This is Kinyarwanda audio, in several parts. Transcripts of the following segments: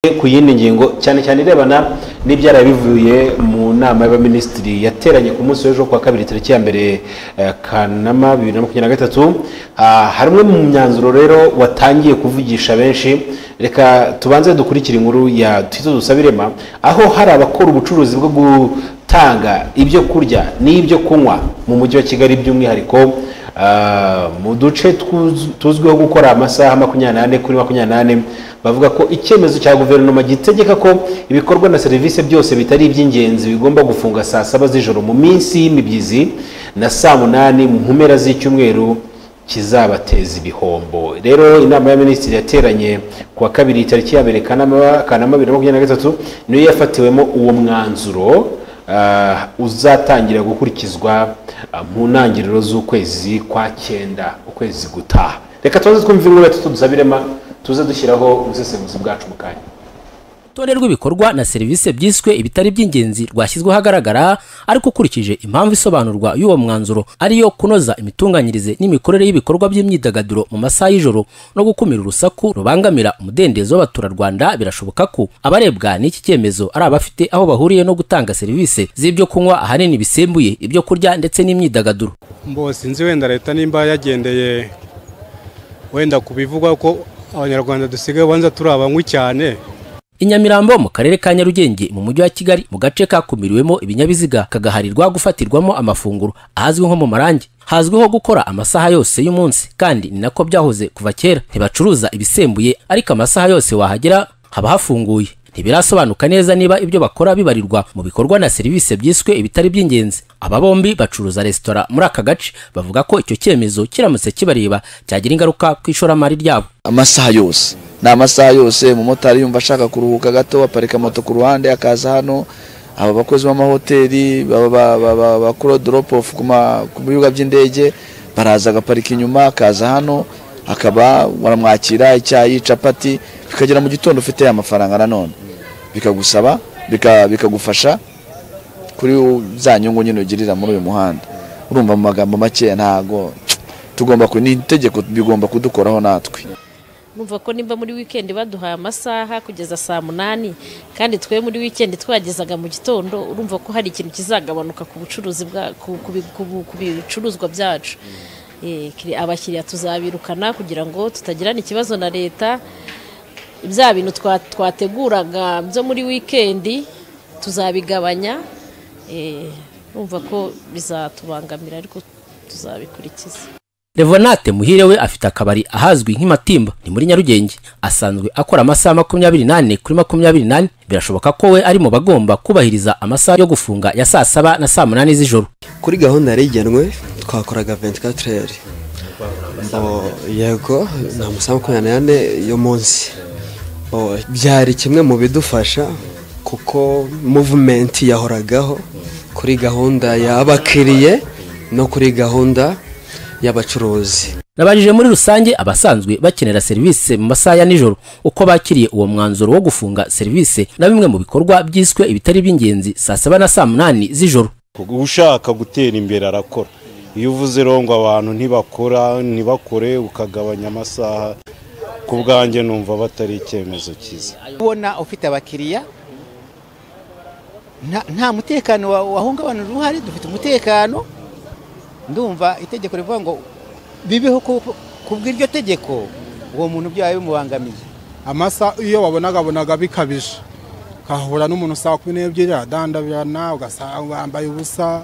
ku yindi ngingo cyane cyane irebana n'ibyari bivuye mu nama y'abaminisitiri yateranye ku munsi w'ejo kuwa kabiri tariki ya mbere eh, kanama bibiri na makumyabiri na gatatu Ah, hari umwe mu myanzuro rero watangiye kuvugisha benshi reka tubanze dukurikire inkuru ya twizo dusabirema aho hari abakora ubucuruzi bwo gutanga ibyo kurya n'ibyo kunywa mu mujyi wa kigali by'umwihariko Ah, mu duce tuz- tuzwiho gukora amasaha makumyabiri n'ane kuri makumyabiri n'ane bavuga ko icyemezo cya guverinoma gitegeka ko ibikorwa na serivisi byose bitari iby'ingenzi bigomba gufunga saa saba z'ijoro mu minsi y'imibyizi na saa munani mu mpera z'icyumweru kizabateza ibihombo rero inama y'abaminisitiri yateranye ku wa kabiri tariki ya mbere kanama kanama bibiri na makumyabiri na gatatu niyo yafatiwemo uwo mwanzuro ah, uzatangira gukurikizwa ah, mu ntangiriro z'ukwezi kwa cyenda ukwezi gutaha reka tuze twumve inkuru tutu dusabirema tuze dushyiraho ubusesenguzi bwacu mu kanya urutonde rw'ibikorwa na serivisi byiswe ibitari by'ingenzi rwashyizweho ahagaragara ariko ukurikije impamvu isobanurwa y'uwo mwanzuro ariyo kunoza imitunganyirize n'imikorere y'ibikorwa by'imyidagaduro mu masaha y'ijoro no gukumira urusaku rubangamira umudendezo w'abaturarwanda birashoboka ko abarebwa n'iki cyemezo ari abafite aho bahuriye no gutanga serivisi z'ibyo kunywa ahanini bisembuye ibyo kurya ndetse n'imyidagaduro mbo sinzi wenda leta nimba yagendeye wenda ku bivugwa ko abanyarwanda dusigaye ubanza turi abanywi cyane i nyamirambo mu karere ka nyarugenge mu mujyi wa kigali mu gace kakumiriwemo ibinyabiziga kagaharirwa gufatirwamo amafunguro ahazwi nko mu marangi hazwiho gukora amasaha yose y'umunsi kandi ni nako byahoze kuva kera ntibacuruza ibisembuye ariko amasaha yose wahagera haba hafunguye ntibirasobanuka neza niba ibyo bakora bibarirwa mu bikorwa na serivisi byiswe ibitari by'ingenzi aba bombi bacuruza resitora muri aka gace bavuga ko icyo cyemezo kiramutse kibareba cyagira ingaruka ku ishoramari ryabo amasaha yose ni amasaha yose umumotari yumva ashaka kuruhuka gato aparika moto ku ruhande akaza hano aba bakozi b'amahoteli baba- ba- ba- ba- bakora drop off ku ma- ku bibuga by'indege baraza agaparika inyuma akaza hano akaba baramwakira icyayi capati bikagera mu gitondo ufite amafaranga nanone bikagusaba bika- bikagufasha kuri u- za nyungu nyine ugirira muri uyu muhanda urumva mu magambo make ntago tugomba ku ni itegeko bigomba kudukoraho natwe numva ko nimba muri wikendi baduhaye amasaha kugeza saa munani kandi twe muri wikendi twagezaga mu gitondo urumva ko hari ikintu kizagabanuka ku bucuruzi bwa ku, ku, bi- ku, bu- ku bicuruzwa byacu Eh, kiri- abakiriya tuzabirukana kugira ngo tutagirana ikibazo na leta bya bintu twa- twateguraga byo muri wikendi tuzabigabanya Eh, urumva ko bizatubangamira ariko tuzabikurikiza Revenate muhire we afite akabari ahazwi nk'imatimba ni muri Nyarugenge asanzwe akora amasaha makumyabiri nane kuri makumyabiri nane birashoboka ko we ari mu bagomba kubahiriza amasaha yo gufunga ya saa saba na saa munani z'ijoro kuri gahunda yari igenwe twakoraga 24 heures Bo- yego ni amasaha makumyabiri n'ane y'umunsi Bo, byari kimwe mu bidufasha kuko muvumenti yahoragaho kuri gahunda y'abakiriye no kuri gahunda y'abacuruzi nabajije muri rusange abasanzwe bakenera serivisi mu masaha ya nijoro uko bakiriye uwo mwanzuro wo gufunga serivisi na bimwe mu bikorwa byiswe ibitari by'ingenzi saa saba na saa munani z'ijoro ushaka gutera imbere arakora iyo uvuze irongo abantu ntibakora ntibakore ukagabanya amasaha ku bwanjye numva batari icyemezo cyiza ubona ufite abakiriya nta- nta mutekano wa- wahungabana uhari dufite umutekano ndumva itegeko rivuga ngo bibeho ku- kubw'iryo tegeko uwo muntu byaba bimubangamiye amasaha iyo babonagabonaga bikabije kahura n'umuntu saa kumi n'ebyiri adandabirana ugasanga wambaye ubusa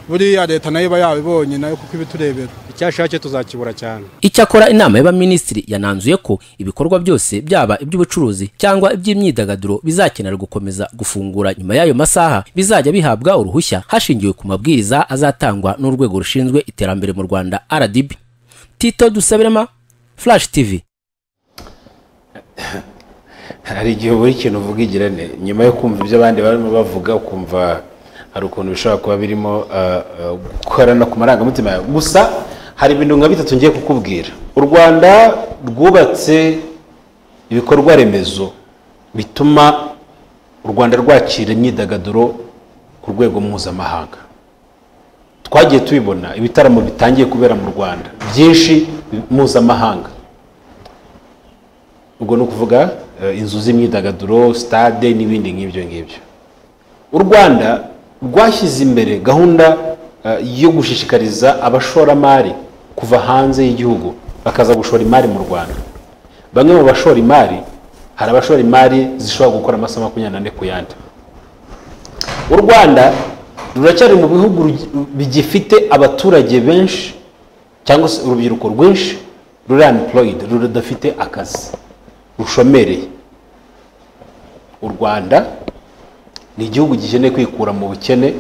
buriya leta nayo iba yabibonye nayo kuko ibiturebera icyashatse tuzakibura cyane Icyakora inama y'abaminisitiri yananzuye ko ibikorwa byose byaba iby'ubucuruzi cyangwa iby'imyidagaduro bizakenera gukomeza gufungura nyuma y'ayo masaha bizajya bihabwa uruhushya hashingiwe ku mabwiriza azatangwa n'urwego rushinzwe iterambere mu Rwanda RDB. Tito Dusabirema, Flash TV. hari igihe buri ikintu uvuga igirane nyuma yo kumva ibyo abandi barimo bavuga ukumva hari ukuntu bishobora kuba birimo ah, ah, gukorana ku marangamutima yawe gusa hari ibintu nka bitatu ngiye kukubwira u rwanda rwubatse ibikorwa remezo bituma u rwanda rwakira imyidagaduro ku rwego mpuzamahanga twagiye tubibona ibitaramo bitangiye kubera mu rwanda byinshi mpuzamahanga ubwo ni ukuvuga eh, inzu z'imyidagaduro sitade n'ibindi nk'ibyo ngibyo u rwanda rwashyize imbere gahunda eh, yo gushishikariza abashoramari kuva hanze y'igihugu bakaza gushora imari mu rwanda bamwe mu bashora imari hari abashora imari zishobora gukora amasaha makumyabiri n'ane ku yandi u rwanda ruracyari mu bihugu rugi- bigifite abaturage benshi cyangwa se urubyiruko rwinshi ruri unemployed rudafite akazi rushomereye u rwanda ni igihugu gikeneye kwikura mu bukene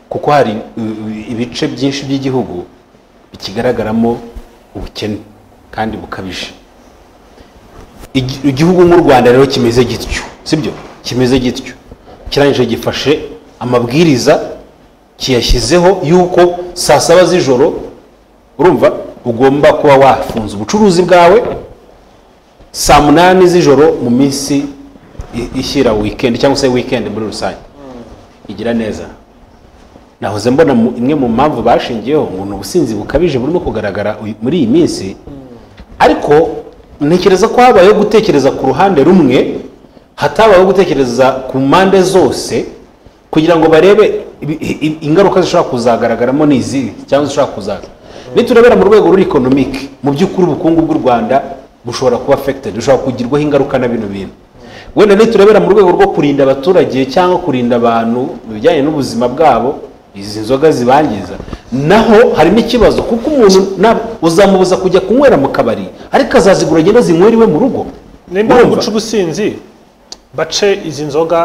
kuko hari i- i- ibice byinshi by'igihugu bikigaragaramo ubukene kandi bukabije Igi- igihugu nk'u rwanda rero kimeze gityo sibyo kimeze gityo kirangije gifashe amabwiriza kiyashyizeho yuko saa saba z'ijoro urumva ugomba kuba wafunze ubucuruzi bwawe saa munani z'ijoro mu minsi i- ishyira wikendi cyangwa se wikendi muri rusange igira neza nahoze mbona mu- imwe mu mpamvu bashingiyeho ngo ni ubusinzi bukabije burimo kugaragara uyu- muri iyi minsi ariko ntekereza ko habayeho gutekereza ku ruhande rumwe hatabayeho gutekereza ku mpande zose kugira ngo barebe ibi- i- i- ingaruka zishobora kuzagaragaramo ni izi cyangwa zishobora kuzaza niturebera mu rwego ruri ekonomike mu by'ukuri ubukungu bw'u rwanda bushobora kuba affected bushobora kugirwaho ingaruka na bino bintu wenda niturebera mu rwego rwo kurinda abaturage cyangwa kurinda abantu mu bijyanye n'ubuzima bwabo izi nzoga zibangiza naho hari n'ikibazo kuko umuntu nab- uzamubuza kujya kunywera mu kabari ariko azazigura agenda zinywera iwe mu rugo nimba Urumva? guca ubusinzi bace izi nzoga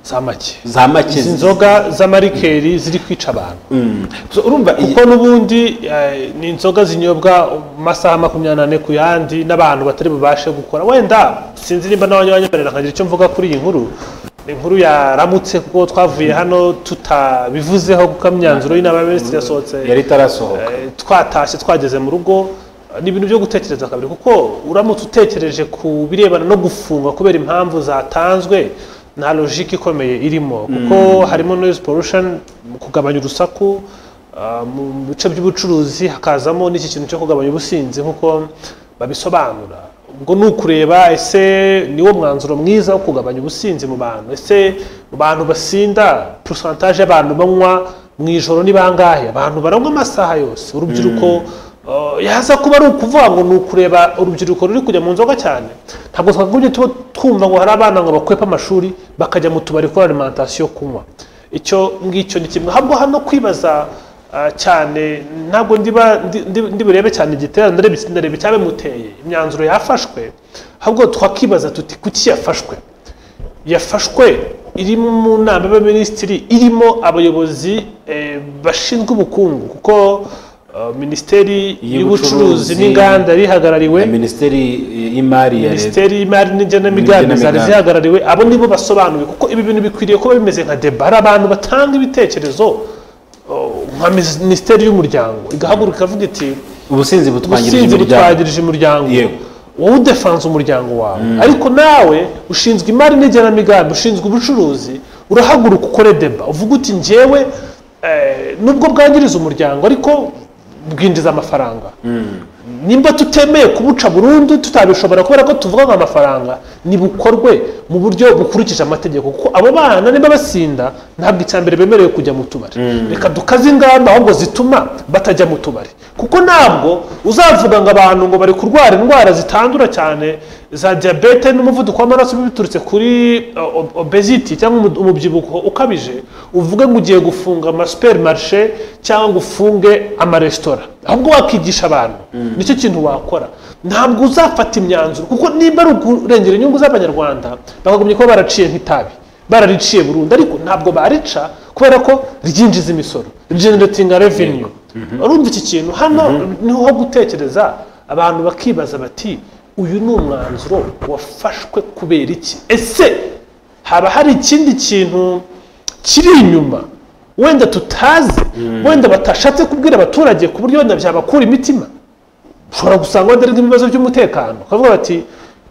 za make za make izi nzoga z'amarikeri ziri kwica abantu So, urumva iyi- kuko n'ubundi eh, ni inzoga zinyobwa mu masaha makumyabiri n'ane ku yandi n'abantu batari bubashe gukora wenda sinzi nimba nawe wanyemerera nkagira icyo mvuga kuri iyi nkuru ni inkuru yaramutse kuko twavuye hano tutabivuzeho kuko imyanzuro y'inama y'abaminisitiri yasohotse yari itarasohoka Eh, twatashye twageze mu rugo eh, ni ibintu byo gutekereza kabiri kuko uramutse utekereje ku birebana no gufungwa kubera impamvu zatanzwe nta logike ikomeye irimo kuko harimo noise pollution mu kugabanya urusaku ah, mu bice by'ubucuruzi hakazamo n'iki kintu cyo kugabanya ubusinzi nk'uko babisobanura ubwo ni ukureba ese niwo mwanzuro mwiza wo kugabanya ubusinzi mu bantu ese mu bantu basinda porosantaje y'abantu banywa mu ijoro ni bangahe abantu baranywa amasaha yose urubyiruko uh, yaza kuba ari ukuvuga ngo ni ukureba urubyiruko ruri kujya mu nzoga cyane ntabwo twakagombye tuba twumva ngo hari abana ngo bakwepa amashuri bakajya mu tubari kuri alimentation kunywa icyo ngicyo ni kimwe ahubwo hano kwibaza Ah, cyane ntabwo ndiba ndi- ndi- ndi burebe cyane igitera ndareba iki- ndareba icyabimuteye imyanzuro yafashwe ahubwo twakibaza tuti kuki yafashwe yafashwe iri mu nama y'abaminisitiri irimo abayobozi eh, bashinzwe ubukungu kuko ah, minisiteri Y'ubucuruzi y'ubucuruzi n'inganda yari ihagarariwe na minisiteri y'imari ya leta minisiteri y'imari n'igenamigambi zari N'igenamigambi. zihagarariwe abo nibo basobanuye kuko ibi bintu bikwiriye kuba bimeze nka deba hari abantu batanga ibitekerezo oh, nka minisiteri y'umuryango igahaguruka ikavuga iti ubusinzi butwangirije ubusinzi imiryango butwagirije umuryango Yego. wowe udefanze umuryango wawe ariko nawe ushinzwe imari n'igenamigambi ushinzwe ubucuruzi urahaguruka ukore deba uvuga uti njyewe eh, nubwo bwangiriza umuryango ariko bwinjiza amafaranga nimba tutemeye kubuca burundu tutabishobora kubera ko tuvuga ngo amafaranga nibukorwe mu buryo bukurikije amategeko kuko abo bana niba basinda ntabwo icya mbere bemerewe kujya mu tubari reka dukaze ingamba ahubwo zituma batajya mu tubari kuko ntabwo uzavuga ngo abantu ngo bari kurwara indwara zitandura cyane za diyabete n'umuvuduko w'amaraso biturutse kuri uh, ob- obesity cyangwa umu- umubyibuho ukabije uvuge ngo ugiye gufunga amasupermarishe cyangwa ngo ufunge amaresitora ahubwo wakigisha abantu nicyo kintu wakora ntabwo uzafata imyanzuro kuko nimba ari ukurengera inyungu z'abanyarwanda bakagumya kuba baraciye nk'itabi barariciye burundu ariko ntabwo barica kubera ko ryinjiza imisoro generating revenue urumva iki kintu hano niho ho gutekereza abantu bakibaza bati uyu ni umwanzuro wafashwe kubera iki ese haba hari ikindi kintu kiri inyuma wenda tutazi wenda batashatse kubwira abaturage ku buryo wenda byabakura imitima ushobora gusanga wenda ari nk'ibibazo by'umutekano bakavuga bati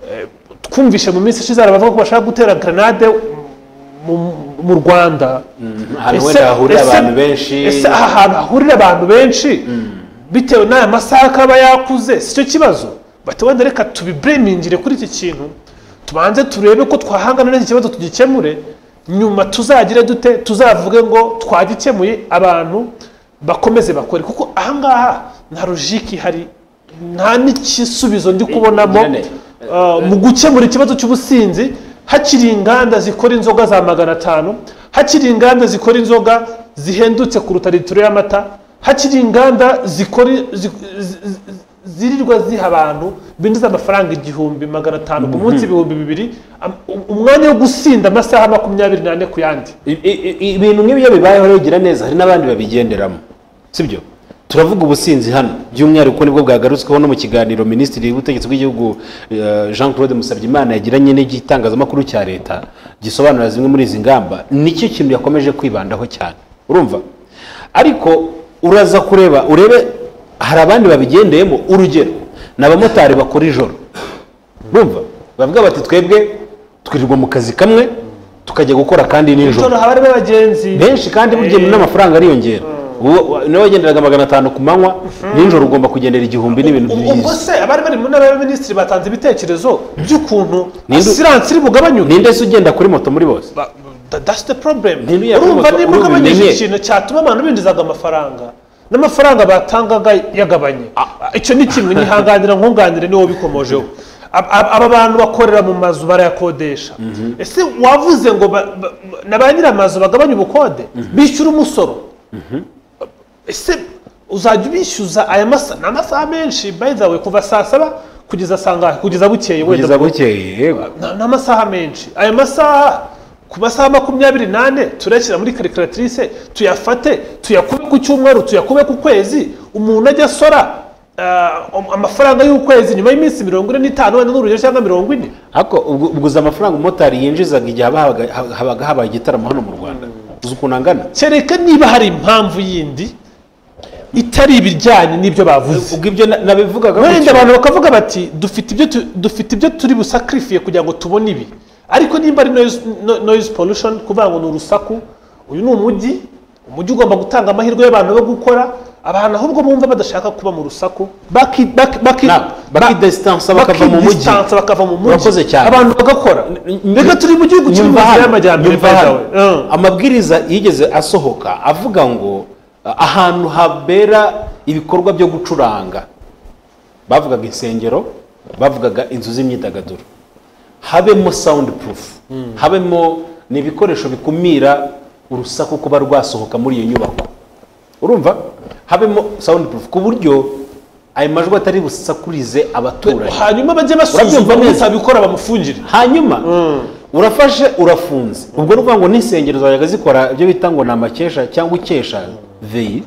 eh, twumvishe mu minsi ishize hari abavuga ko bashaka gutera grenade mu- mu rwanda ahantu Ese- wenda hahurira ese- abantu benshi ese aha hantu hahurira abantu benshi bitewe n'aya masaha akaba yakuze si cyo kibazo bati wenda reka tubiburemingire kuri iki kintu tubanze turebe ko twahangana n'iki kibazo tugikemure nyuma tuzagire dute tuzavuge ngo twagikemuye abantu bakomeze bakore kuko ahangaha nta rujiki ihari nta n'igisubizo ndi kubonamo Nyirane, uh, mu gukemura ikibazo cy'ubusinzi hakiri inganda zikora inzoga za magana atanu hakiri inganda zikora inzoga zihendutse kuruta litiro y'amata hakiri inganda zikora zi- zi- zi- zirirwa ziha abantu binjiza amafaranga igihumbi magana atanu ku munsi ibihumbi bibiri am- um- umwanya wo gusinda amasaha makumyabiri n'ane ku yandi I- i- i- ibintu nk'ibi iyo bibayeho rero gira neza hari n'abandi babigenderamo sibyo turavuga ubusinzi hano by'umwihariko nibwo bwagarutsweho no mu kiganiro minisitiri w'ubutegetsi bw'igihugu eh, jean claude musabyimana yagiranye n'igitangazamakuru cya leta gisobanura zimwe muri izi ngamba nicyo kintu yakomeje kwibandaho cyane urumva ariko uraza kureba urebe hari abandi babigendeyemo urugero ni abamotari bakora ijoro urumva bavuga bati twebwe twirirwa mu kazi kamwe tukajya gukora kandi nijoro haba harimo abagenzi benshi kandi burya n'amafaranga ariyongera uwo nawe wagenderaga magana atanu ku manywa nijoro ugomba kugendera igihumbi n'ibintu ubwo byiza se abari bari mu nama y'abaminisitiri batanze ibitekerezo by'ukuntu Ninde- asiranse iri bugabanyuke ninde se ugenda kuri moto muri bose Ba- ba- that's the problem Ntibiye kuri urumva moto, niba uru ugabanyije bimenye. ikintu cyatuma abantu binjizaga amafaranga n'amafaranga batangaga yagabanye icyo ni kimwe nihanganira nkunganire niwo bikomojeho Ab- ab- aba bantu bakorera mu mazu barayakodesha ese wavuze ngo ba- ba- na ba nyir'amazu bagabanye ubukode bishyura umusoro ese uzajya ubishyuza aya masaha ni amasaha menshi bayizawe kuva saa saba kugeza saa ngahe kugeza bukeye wenda kugeza bukeye yego ni amasaha menshi aya masaha ku masaha makumyabiri n'ane turashyira muri karikiratirise tuyafate tuyakube ku cyumweru tuyakube ku kwezi umuntu ajya asora ah, am- amafaranga y'ukwezi nyuma y'iminsi mirongo ine n'itanu wenda n'urugero cyangwa mirongo ine ariko ubwo- ubguza amafaranga umumotari yinjizaga igihe haba habaga- habaga habaye igitaramo hano mu rwanda uzi ukuntu angana kereka niba hari impamvu yindi itari ibijyanye n'ibyo bavuze ubwo ibyo na- nabivugaga wenda gutyo. abantu bakavuga bati dufite ibyo tu- dufite ibyo turi busakirifiye kugira ngo tubone ibi ariko nimba ari noise- no- noise pollution kuvuga ngo ni urusaku uyu ni umujyi umujyi ugomba gutanga amahirwe y'abantu yo gukora abantu ahubwo bumva badashaka kuba mu rusaku baki- baki- baki- Na- bakidistansa bakava mu mujyi. bakidistansa bakava mu Urakoze mujyi cyane. abantu bagakora mbega turi mu gihugu kiri mu Nyumva nzira hano, y'amajyambere nyumva by the hano. way. Mm. amabwiriza yigeze asohoka avuga ngo ah, ahantu habera ibikorwa byo gucuranga bavugaga insengero bavugaga inzu z'imyidagaduro habemo sound proof habemo ni ibikoresho bikumira urusaku kuba rwasohoka muri iyo nyubako urumva habemo sound proof ku buryo ayo majwi atari busakurize abaturanyi hanyuma bajye basuzuma Urabyumva neza? utabikora bamufungire hanyuma urafashe urafunze ubwo ni ukuvuga ngo n'insengero zajyaga zikora ibyo bita ngo ni amakesha cyangwa ikesha veyi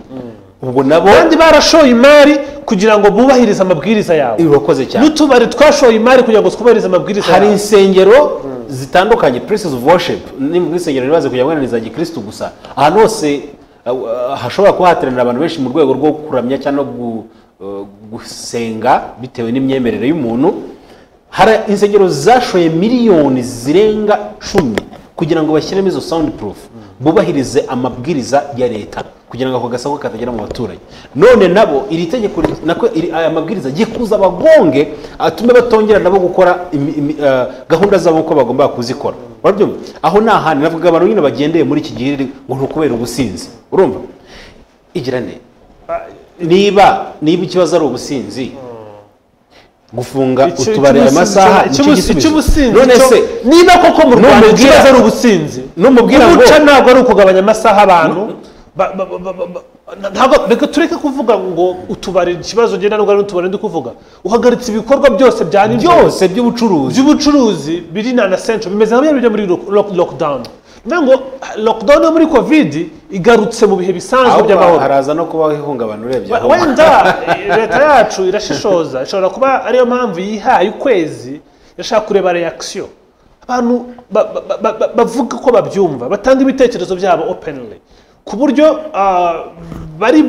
ubwo nabo abandi barashoye imari kugira ngo bubahirize amabwiriza yawe urakoze cyane n'utubari twashoye imari kugira ngo twubahirize amabwiriza hari yawe insengero zitandukanye places of worship ni muri insengero ntibaze kugira ngo ni za gikristo gusa ahantu hose uh, uh, hashobora kuba hateranira abantu benshi mu rwego rwo kuramya cyangwa no gu- uh, gusenga bitewe n'imyemerere y'umuntu hari insengero zashoye miliyoni zirenga cumi kugira ngo bashyiremo izo sound proof bubahirize amabwiriza ya leta kugira ngo ako gasaku katagera mu baturanyi none nabo iri tegeko ri- nako iri- aya mabwiriza agiye kuza abagonge atume batongera nabo gukora imi- imi- eh, gahunda zabo uko bagomba kuzikora urabyumva aho ni ahantu navuga abantu nyine bagendeye muri iki gihe ngo ni ukubera ubusinzi urumva igira ne niba niba ikibazo ari ubusinzi gufunga Icyo- utubari aya icy'ubusinzi- masaha icy'ubusinzi- nicyo gisubizo. icy'ubusinzi none cyo- se niba koko mu rwanda numubwira- ikibazo ari ubusinzi numubwira ngo- umuca ntabwo ari ukugabanya amasaha abantu ba- ba- ba- ba- ba- ntabwo reka tureke kuvuga ngo utubari ikibazo ngenda nubwo ari utubari ndi kuvuga uhagaritse ibikorwa byose bya nijoro byose by'ubucuruzi by'ubucuruzi biri na na centro bimeze nka bya bijya muri lock- lock- lockdown niyo ngo lockdown yo muri covid igarutse mu bihe bisanzwe ahubwo by'amahoro haraza no kubaho ihungabana urebye aho wenda leta yacu irashishoza ishobora kuba ariyo mpamvu yihaye ukwezi irashaka kureba reakisiyo abantu ba- ba- ba- ba- bavuga ko babyumva batanga ibitekerezo byabo openly ku buryo ah, bari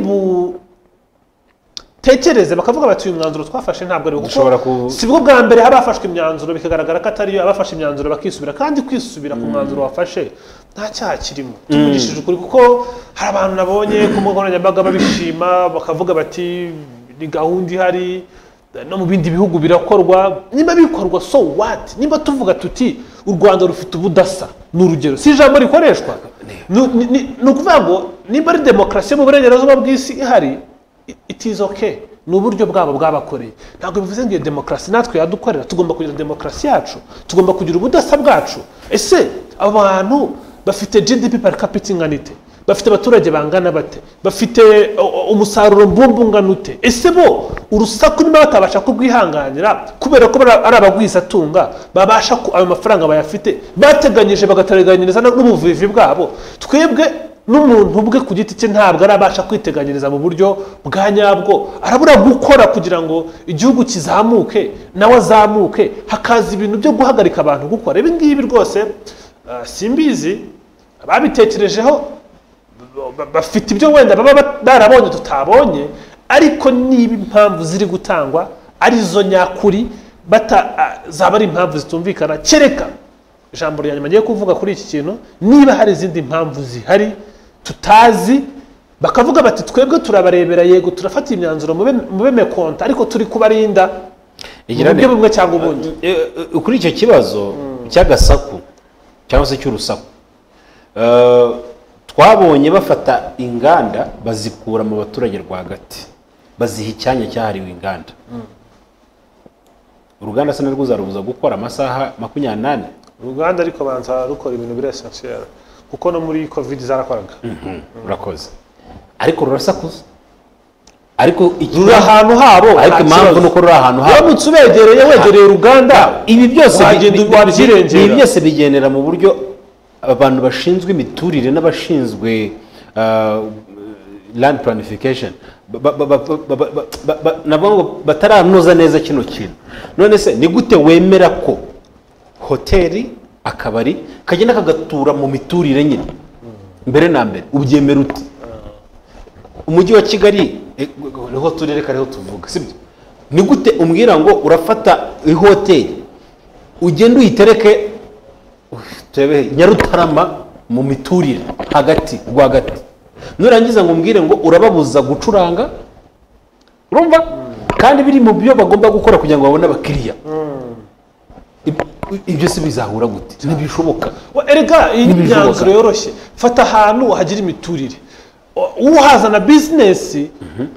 butekereze bakavuga bati uyu mwanzuro twafashe ntabwo ari wo." Dushobora kuko ku- si bwo bwa mbere haba hafashwe imyanzuro bikagaragara ko atariyo abafashe imyanzuro bakisubira kandi kwisubira ku mwanzuro wafashe nta cyaha kirimo tuvugishije ukuri kuko hari abantu nabonye ku mbuga nkoranyambaga babishima bakavuga bati ni gahunda ihari no mu bindi bihugu birakorwa niba bikorwa so what niba tuvuga tuti u rwanda rufite ubudasa ni urugero si ijambo rikoreshwa ni ni- ni- ni ukuvuga ngo niba ari demokarasi yo mu burengerazuba bw'isi ihari i- it is okay ni uburyo bwabo bwabakoreye ntabwo bivuze ngo iyo demokarasi natwe yadukorera tugomba kugira demokarasi yacu tugomba kugira ubudasa bwacu ese abantu bafite gdp per capita ingana ite bafite abaturage bangana bate bafite o- o- umusaruro mbumbu ungana ute ese bo urusaku niba batabasha kurwihanganira kubera ko bara- ari abagwizatunga babasha ku- ayo mafaranga bayafite bateganyije bagateganyiriza no- n'ubuvivi bwabo twebwe n'umuntu ubwe ku giti cye ntabwo arabasha kwiteganyiriza mu buryo bwa nyabwo arabura gukora kugira ngo igihugu kizamuke nawe azamuke hakaza ibintu byo guhagarika abantu gukora ibi ngibi rwose ah, simbizi babitekerejeho ba- bafite ibyo wenda baba bat- barabonye tutabonye ariko niba impamvu ziri gutangwa arizo nyakuri bata ah, zaba ari impamvu zitumvikana kereka ijambo rya nyuma ngiye kuvuga kuri iki kintu niba hari izindi mpamvu zihari tutazi bakavuga bati twebwe turabarebera yego turafata imyanzuro mube- mube mekonta ariko turi kubarinda mu Igira buryo ne- bumwe cyangwa ubundi Eh, eh, kuri icyo kibazo cy'agasaku cyangwa se cy'urusaku eh, twabonye bafata inganda bazikura mu baturage rwagati baziha icyanya cyahariwe inganda uruganda se narwo uzarubuza gukora amasaha makumyabiri n'ane uruganda ariko banza rukora ibintu biri esansiyeri kuko no muri covid zarakoraga urakoze ariko rurasakuza ariko iki- ruri ahantu habo ariko nta impamvu kibazo. ni uko ruri ahantu habo uramutse ubegereye wegereye uruganda ibi byose bi- wagenda bi- wabyirengera. ibi byose bigendera mu buryo abantu bashinzwe imiturire n'abashinzwe ah, land planification ba- ba- ba- ba- ba- ba- ba- ba- nabo ngo bataranoza neza kino kintu none se ni gute wemera ko hoteli akabari kagenda kagatura mu miturire nyine mbere na mbere ubyemera uti umujyi wa kigali eh, niho turere kariho tuvuga sibyo ni gute umbwira ngo urafata ihoteli ugenda uyitereke turebe nyarutarama mu miturire hagati rwagati nurangiza ngo umbwire ngo urababuza gucuranga urumva kandi biri mu byo bagomba gukora kugira ngo babone abakiriya Ib- ibyo si bizahura gute ntibishoboka Wa- erega iyi ni Ntibishoboka. imyanzuro yoroshye fata ahantu hagira imiturire O- uhazana bizinesi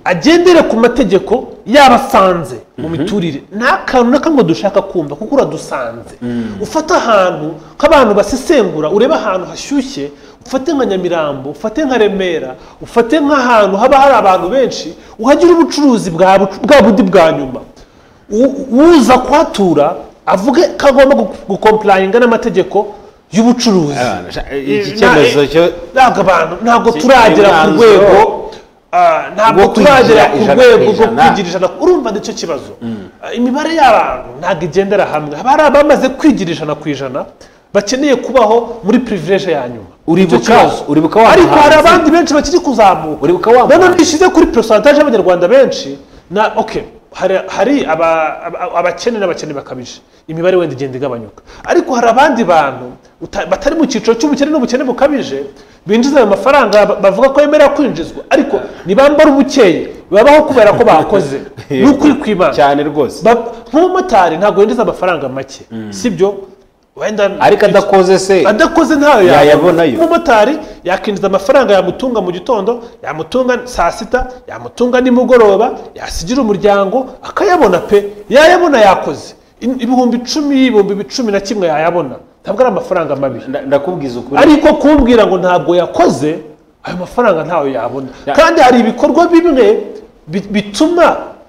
agendere ku mategeko yaba asanze mu miturire nta kantu na kamwe dushaka kumva kuko uradusanze ufate ahantu nk'abantu basesengura urebe ahantu hashyushye ufate nka nyamirambo ufate nka remera ufate nk'ahantu haba hari abantu benshi uhagire ubucuruzi bwa bu- bwa bundi bwa nyuma U- uza kuhatura avuge ko agomba gu- gukomplanyinga n'amategeko y'ubucuruzi iki cyemezo cyo ntabwo abantu ntabwo Iki- turagera ku imyanzuro rwego ah, ntabwo rwo kwigira turagera ku ijana ku rwego rwo ijana. kwigira ijana urumva nicyo kibazo Ah, imibare y'abantu ntabwo igendera hamwe haba hari abamaze kwigira ijana ku ijana bakeneye kubaho muri privilege ya nyuma Uribuka- Nicyo kibazo. uribuka wa ariko hari muhanzi? abandi benshi bakiri kuzamuka Uribuka wa none muhanzi? nishyize kuri percentage y'abanyarwanda benshi na okay hari, hari aba- aba- abakene n'abakene bakabije imibare wenda igenda igabanyuka ariko hari abandi bantu uta- batari mu cyiciro cy'ubukene n'ubukene bukabije binjiza ayo mafaranga ba- bavuga ko yemerera kwinjizwa ariko ntibambara ubukeye babaho kubera ko bakoze ni ukuri kw'imana cyane rwose Ba- nk'umumotari ntabwo yinjiza amafaranga make sibyo wenda ariko adakoze se adakoze ntayo Yayabonayo. umumotari yakinjiza amafaranga yamutunga mu gitondo yamutunga saa sita yamutunga nimugoroba yasigira umuryango akayabona pe yayabona yakoze In- ibihumbi icumi ibihumbi cumi na kimwe yayabona ntabwo ari amafaranga mabi Nda- ndakubwiza ukuri ariko kumbwira ngo ntabwo yakoze ayo mafaranga ntayo yabona kandi hari ibikorwa bimwe bi- bituma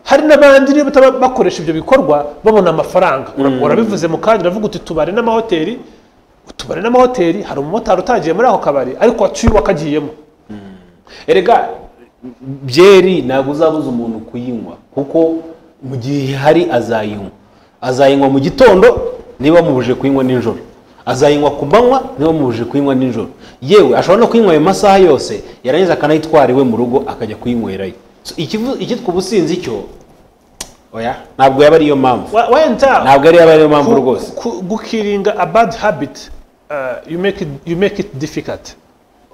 hari n'abandi niba bataba- bakoresha ibyo bikorwa babona amafaranga urabivuze mu kanya uravuga uti tubare n'amahoteli tubare n'amahoteli hari umumotari utagiye muri ako kabari ariko wacyuye wakagiyemo erega byeri ntabwo uzabuza umuntu kuyinywa kuko mu gihe ihari azayinywa azayinywa mu gitondo niba mubuje kuyinywa nijoro azayinywa ku manywa niba mubuje kuyinywa nijoro yewe ashobora no kuyinywa ayo masaha yose yarangiza akanayitwara iwe mu rugo akajya kuyinywerayo So, ikivu- icyitwa ubusinzi cyo oya ntabwo yaba ariyo mpamvu Wa- wenda ntabwo yari yaba ariyo mpamvu ku- rwose ku- gukiringa a bad habit uh, you make it you make it difficult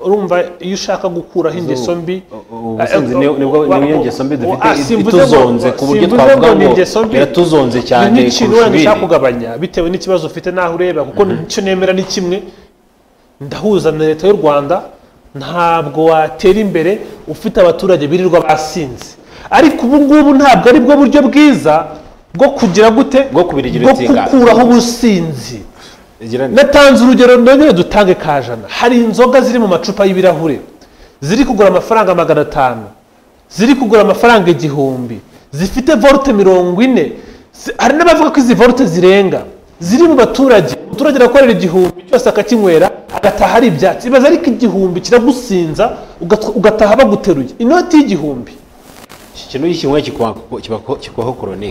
urumva iyo ushaka gukuraho ingeso mbi ubusinzi ni- nibwo- ni iyo ngeso mbi dufite Ah, i- simvuze ngo- ituzonze ku buryo simvuze twavuga ngo ni ngo ingeso mbi. iratuzonze cyane ni nk'ikintu kurusha wenda ushaka ibindi. kugabanya bitewe n'ikibazo ufite n'aho ureba kuko icyo nemera ni kimwe ndahuza na leta y'u rwanda ntabwo watera imbere ufite abaturage birirwa basinze ariko ubu ngubu ntabwo ari bwo buryo bwiza bwo kugira gute Bwo kubirigira bwo ubutinganyi. gukuraho ubusinzi igira neza natanze urugero nongere dutange kajana hari inzoga ziri mu macupa y'ibirahure ziri kugura amafaranga magana atanu ziri kugura amafaranga igihumbi zifite volte mirongo ine zi- hari n'abavuga ko izi volte zirenga ziri mu baturage umuturage arakorera igihumbi cyose akakinywera agataha ari ibyatsi ibaze ariko igihumbi kiragusinza ugat- ugataha baguteruye inoti y'igihumbi iki kintu iyo ukinyweye kikubaho koroni